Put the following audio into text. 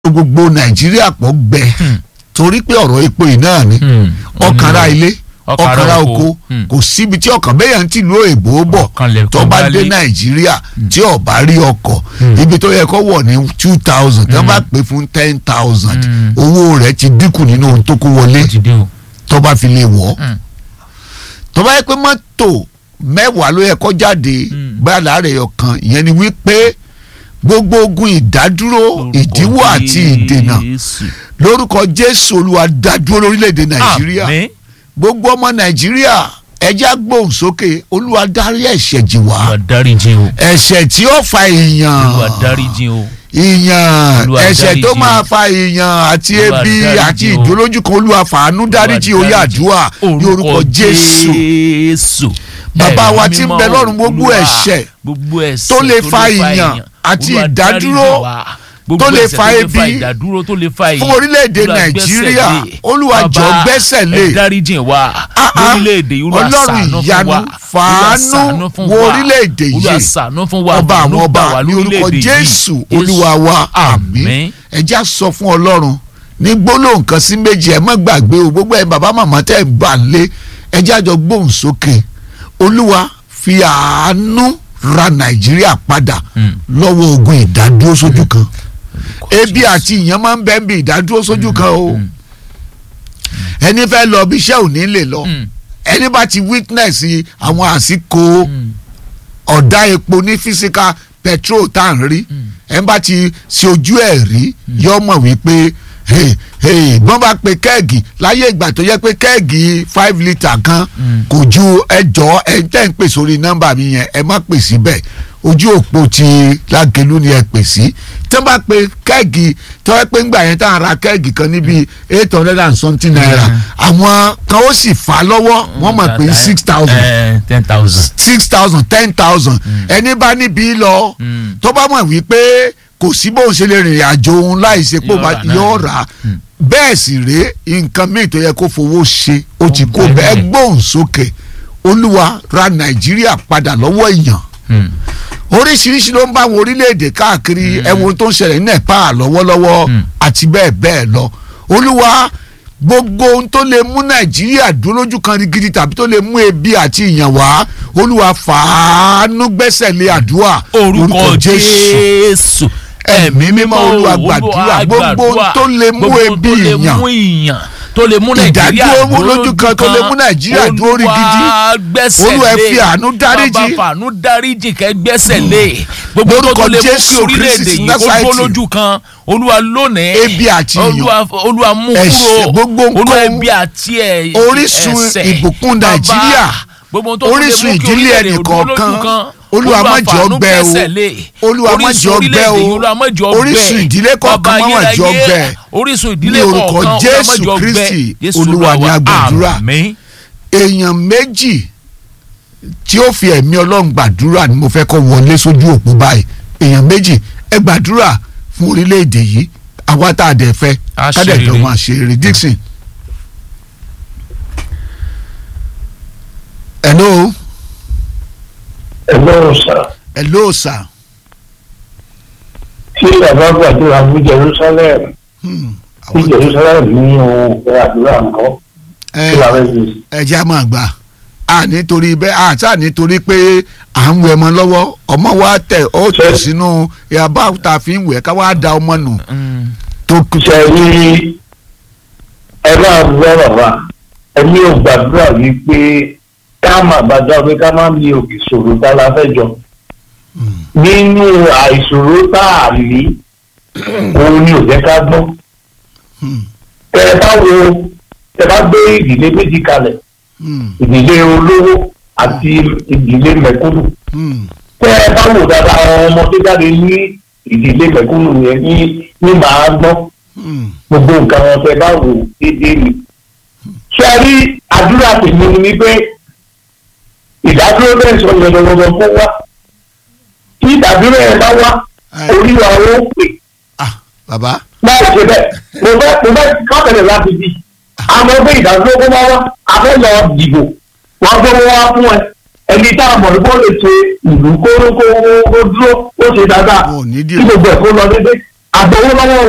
gbogbo nàìjíríà pọ̀ gbẹ torí pé ọ̀rọ̀ epo yìí náà ni ọkàrà ilé ọkàrà oko kò síbi tí ọkàn bẹ́yàn ti lu èbó bọ̀ tó bá dé nàìjíríà tí ó bá rí ọkọ̀ ibi tó yẹ kó wọ̀ ní two thousand tó bá pè fún ten thousand owó rẹ̀ ti dínkù nínú ohun tó kó wọlé tó bá fi lè wọ̀ tó bá yẹ pé mọ́tò mẹ́wàá ló yẹ kó jáde bá láàrẹ̀ ọkàn ìyẹn ni wípé gbogbo ogun ìdádúró ìdíwọ́ àti ìdènà lórúkọ jésù olúwa dádúró lórílẹ̀‐èdè nàìjíríà gbogbo ọmọ nàìjíríà ẹjẹ́ gbóhùn sókè olúwa dárí ẹ̀ṣẹ̀ jì wá ẹ̀ṣẹ̀ tí ó fa ìyàn ìyàn ẹ̀ṣẹ̀ tó máa fa ìyàn àti ebi àti ìdúrójú kan olúwa fàánú dáríjì oyè àdúrà ní orúkọ jésù bàbá wa tí ń bẹ lọ́run gbogbo ẹ̀ṣẹ̀ tó lè fa ìyàn àti ìdádúró tó lè fa ebi fún orílẹ̀-èdè nàìjíríà olúwa jọ̀ọ́ gbẹ́sẹ̀ lé ọlọ́run ìyanu fàánú wo orílẹ̀-èdè yìí ọba àwọn ọba ní orúkọ jésù olúwa wa àmín ẹ já sọ fún ọlọ́run ní gbólóhùn kan sí méjì ẹ má gbàgbé o gbogbo ẹ bàbá màmá tẹ́ ẹ gbà lé ẹ jájọ gbóhùn sókè olúwa fi àánú ra nàìjíríà padà lọ́wọ́ ogun ìdádúró sójú kan ebi àti ìyẹn máa ń bẹ́ẹ̀ bí ìdádúró sójú kan o ẹni fẹ́ lọ bí iṣẹ́ ò ní lè lọ ẹni bá ti witness àwọn àsìkò ọ̀dá epo ní physical petrol tá à ń rí ẹni bá ti ṣe ojú ẹ̀ rí yọ mọ̀ wípé gbọ́n bá pe kẹ́ẹ̀gì láyé ìgbà tó yẹ pé kẹ́ẹ̀gì five litre kan kò ju ẹjọ́ ẹ tẹ́ ń pè sórí nọ́mbà mi yẹn ẹ má pè síbẹ̀ ojú òpó ti lágẹ̀lú ni ẹ pè sí tí wọ́n bá pe kẹ́ẹ̀gì tó yẹ pé ńgbà yẹn tá à ń ra kẹ́ẹ̀gì kan níbi eight hundred and something naira àwọn kan ó sì fà á lọ́wọ́ wọ́n mọ̀ pé six thousand ten thousand six thousand ten thousand ẹni bá níbi lọ tó bá mọ̀ wípé kò sí bóun ṣe lè rìnrìn àjò òun láì ṣe pé yóò rà bẹ́ẹ̀ sì rèé nǹkan míì tó yẹ kó fowó ṣe ó ti kó bẹ́ẹ̀ gbóhùn sókè olúwa ra nàìjíríà padà lọ́wọ́ èèyàn oríṣiríṣi ló ń bá àwọn orílẹ̀-èdè káàkiri ẹ̀wọ̀n tó ń ṣẹlẹ̀ ní nepal lọ́wọ́lọ́wọ́ àti bẹ́ẹ̀ bẹ́ẹ̀ lọ olúwa gbogbo ohun tó lè mú nàìjíríà dúró lójú kan gidi tàbí tó lè mú ebi àti ìyàn wá olúwa fàánú gbẹ́sẹ̀ lé àdúrà orúkọ jésù ẹ̀mí mímọ́ olúwa gbàdúrà gbogbo ohun tó lè mú ebi ìyàn tó lè mú nàìjíríà ìdádúró lójú kan tó lè mú nàìjíríà dúró rí gidi olúwa ẹ fi àánú dáríjì bàbá fàánú dáríjì kẹ́ gbẹ́sẹ̀ lé gbogbo tó lè mú kí orílẹ̀-èdè yìí kó dúró lójú kan olúwa lónìí ebi àti iyọ̀ olúwa mú ẹ̀ṣẹ̀ kúrò gbogbo olúwa nǹkan ebi àti ẹ̀ orísun ìbùkún nàìjíríà orísun ìdílé ẹnì kọ̀ọ̀kan olúwa má jẹ́ ó gbẹ o olúwa má jẹ́ ó gbẹ o orísun ìdílé kọ̀ọ̀kan má má jẹ́ ó gbẹ orísun ní ìdílé orúkọ kọ̀ọ̀kan jésù kristi olúwa ní agbàdúrà èèyàn méjì tí ó fi ẹ̀mí ọlọ́run gbàdúrà ni mo fẹ́ kọ́ wọlé sójú òpó báyìí èèyàn méjì ẹ gbàdúrà fún orílẹ̀-èdè yìí àwa tá a dẹ̀ fẹ́ A ká dẹ̀ ṣe jọ rere. máa ṣe eré Dixon. hello ẹgbẹ́ ọ̀sà hello sir. tí bàbá gbàdúrà fún Jerusalem Hmm, tí àwọn- Jerusalem ní ohun ìfẹ́ àdúrà nǹkan ẹ tí wàá fẹ́ fi ẹ jẹ́ á máa gbà á nítorí bẹ́ẹ̀ á sá nítorí pé à ń wẹ̀ ọmọ lọ́wọ́ ọmọ wa tẹ̀ ó tẹ̀ sínú ìyàbá tá a fi ń wẹ̀ ká wá da ọmọ nù tó kù. ṣe rí ẹ máa gbọ́ bàbá ẹni ò gbàdúrà wípé ká má bàjọ́ pé ká má mi òkè ṣòro tá la fẹ́ jọ nínú àìṣòro tá a ní òun ni ò jẹ́ ká gbọ́ Hmm, tẹ ẹ bá wo tẹ bá gbé ìdílé méjì kalẹ̀ hmm, ìdílé olówó àti ìdílé mẹ̀kúnnù hmm, tẹ ẹ bá wò dáadáa àwọn ọmọ tó jáde ní ìdílé mẹ̀kúnnù yẹn ní ní màá gbọ́ hmm. gbogbo nǹkan wọn tẹ bá wò déédéé ni. ṣé ẹ rí àdúrà tèmi ni wípé ìdádúró bẹ́ẹ̀ sọ yẹn lọ́wọ́ kó wá tí ìdádúró yẹn bá wá Ẹ, orí wa ó pè ah, bàbá láì ṣe bẹ́ẹ̀ mo fẹ́ mo fẹ́ kábẹ̀rẹ̀ láti di àmọ́ pé ìdádúró kó wá wá a fẹ́ lọ dìbò wọ́n gbé wọn wá fún ẹ ẹni tá a mọ̀ ní kó lè ṣe ìlú kó kó kó dúró ó ṣe dáadáa wọn ò ní kí dìbò gbogbo ẹ̀ kó lọ dédé àgbọ̀wọ́ lọ́wọ́